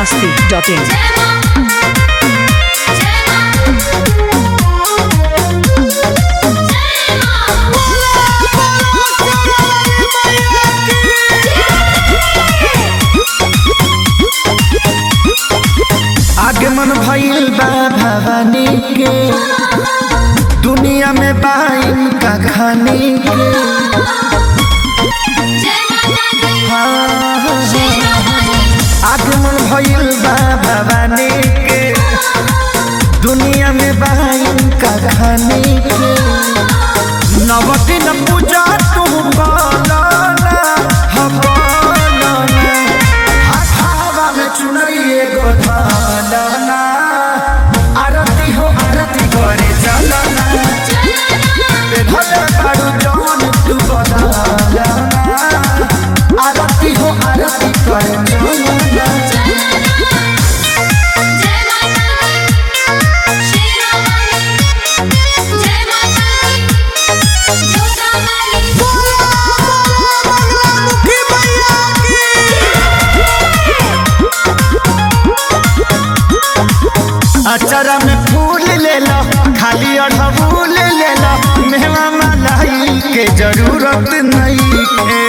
masti.in. आगमन भइल बा भवानी के दुनिया में बाइन का खाने के आगमन भइल बा भवानी के दुनिया में बाइन का खाने के नवदिन पूजा तू पालना हम पालना हाथावा में चुनरिए गो धालना आरती हो आरती करे चलना भले बारू जवन तू बदलना आरती हो आरती करे चलना अचरा में फूल ले लो खाली अड़हुल ले लो मेवा मलाई के जरूरत नहीं है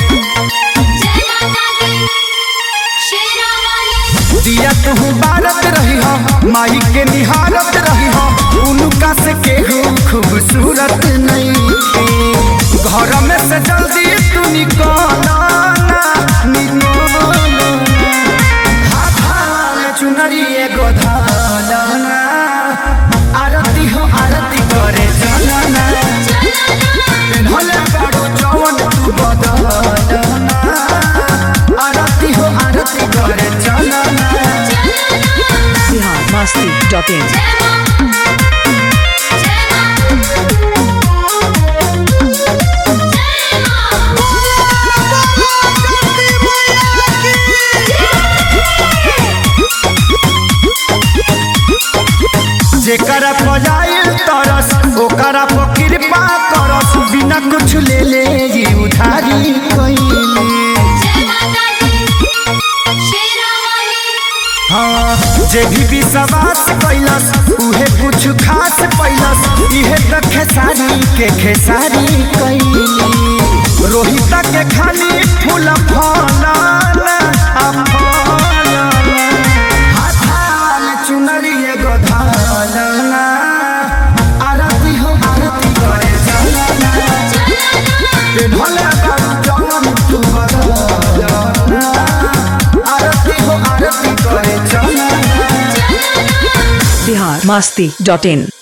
दिया तू बारत रही हो माई के निहारत रही हो उनका से केहू खूबसूरत नहीं है घर में से जल्दी तू निकल चुनरी एगो धालना आरती हो आरती करे चलना भले बाड़ू जवन तू बदलना आरती हो आरती करे चलना Bihar masti.in. जेकरा पजाइल तरस ओकरा पर कृपा करस बिना कुछ ले ले जी उधारी कइले हाँ जे भी विश्वास कैलस उहे कुछ खास पैलस इहे त खेसारी के खेसारी कैली रोहित के खाली फूल फलना आ फलना हाथाल चुनरी एगो धालना आरती हो आरती करे चलना भले बारू जवन तू बदलना आरती हो आरती करे चलना Bihar masti.in.